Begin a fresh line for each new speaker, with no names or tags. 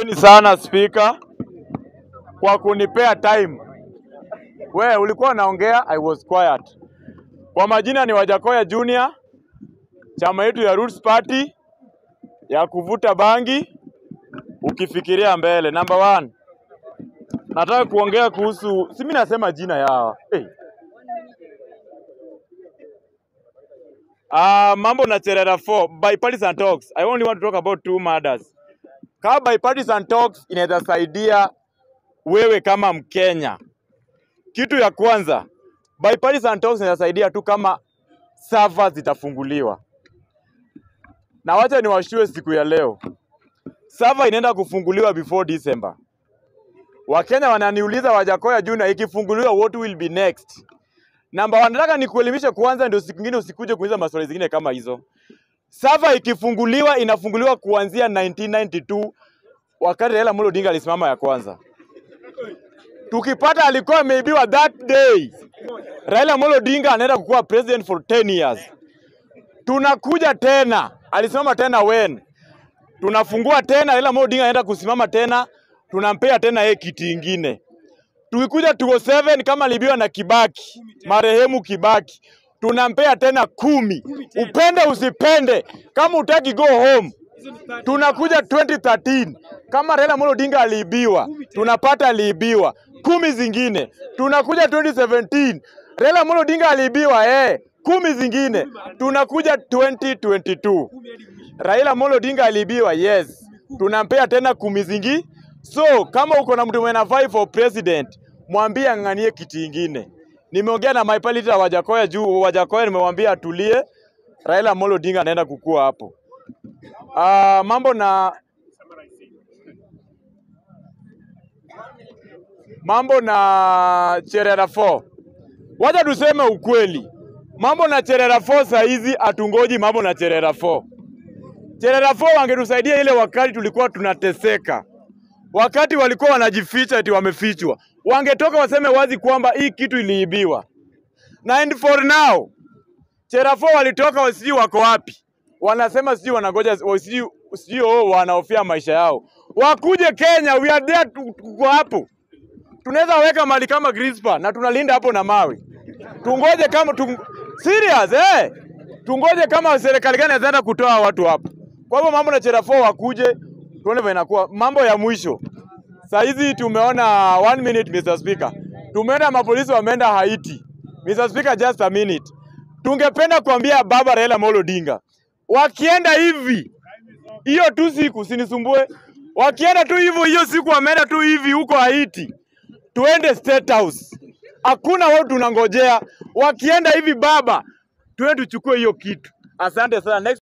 Asanteni sana spika kwa kunipea time. We ulikuwa unaongea, I was quiet. Kwa majina ni Wajakoya Junior, chama yetu ya Roots Party ya kuvuta bangi ukifikiria mbele. Number one, nataka kuongea kuhusu, si mimi nasema jina yao hey. Uh, mambo na Cherera 4 bipartisan talks. I only want to talk about two matters. Kama bipartisan talks inaweza saidia wewe kama Mkenya. Kitu ya kwanza, bipartisan talks inaweza saidia tu kama servers zitafunguliwa. Na wacha niwashue siku ya leo, server inaenda kufunguliwa before December. Wakenya wananiuliza Wajakoya Junior, ikifunguliwa what will be next? Namba one, nataka nikuelimishe kwanza, ndio siku nyingine usikuje kuuliza maswali zingine kama hizo. Server ikifunguliwa inafunguliwa kuanzia 1992 wakati Raila Amolo Odinga alisimama ya kwanza. Tukipata alikuwa ameibiwa that day, Raila Amolo Odinga anaenda kukuwa president for 10 years. Tunakuja tena, alisimama tena when tunafungua tena, Raila Amolo Odinga anaenda kusimama tena, tunampea tena yeye kiti ingine. Tukikuja 207 kama alibiwa na Kibaki, marehemu Kibaki, tunampea tena kumi. Upende usipende, kama utaki go home. Tunakuja 2013 kama Raila Amolo Odinga aliibiwa, tunapata aliibiwa kumi zingine. Tunakuja 2017 Raila Amolo Odinga aliibiwa eh, kumi zingine. Tunakuja 2022 Raila Amolo Odinga aliibiwa, yes, tunampea tena kumi zingi. So kama uko na mtu mwenye anafai for president, mwambie ang'anie kiti ingine. Nimeongea na my palita Wajakoya juu Wajakoya, nimemwambia atulie, Raila Amolo Odinga anaenda kukua hapo. Uh, mambo na mambo na Cherera 4. Wacha tuseme ukweli, mambo na Cherera 4 saa hizi hatungoji mambo na Cherera 4. Cherera 4 wangetusaidia ile wakati tulikuwa tunateseka, wakati walikuwa wanajificha eti wamefichwa, wangetoka waseme wazi kwamba hii kitu iliibiwa. Na and for now Cherera 4 walitoka wasijui wako wapi, wanasema sijui wanangoja sijui sijui oh, wanahofia maisha yao. Wakuje Kenya, we are there, tu- tuko hapo tunaweza weka mali kama Grispa na tunalinda hapo na mawe. Tungoje kama tu, serious eh, tungoje kama serikali gani inaenda kutoa watu hapo. Kwa hivyo mambo na Cherafo wakuje tuone vile inakuwa. Mambo ya mwisho saa hizi tumeona one minute Mr. Speaker, tumeona mapolisi wameenda Haiti. Mr. Speaker, just a minute. Tungependa kuambia baba Raila Amolo Odinga, wakienda hivi hiyo tu siku, sinisumbue, wakienda tu hivyo hiyo siku, wameenda tu hivi huko Haiti, tuende State House. Hakuna wao tunangojea, wakienda hivi baba, tuende tuchukue hiyo kitu. Asante sana. Next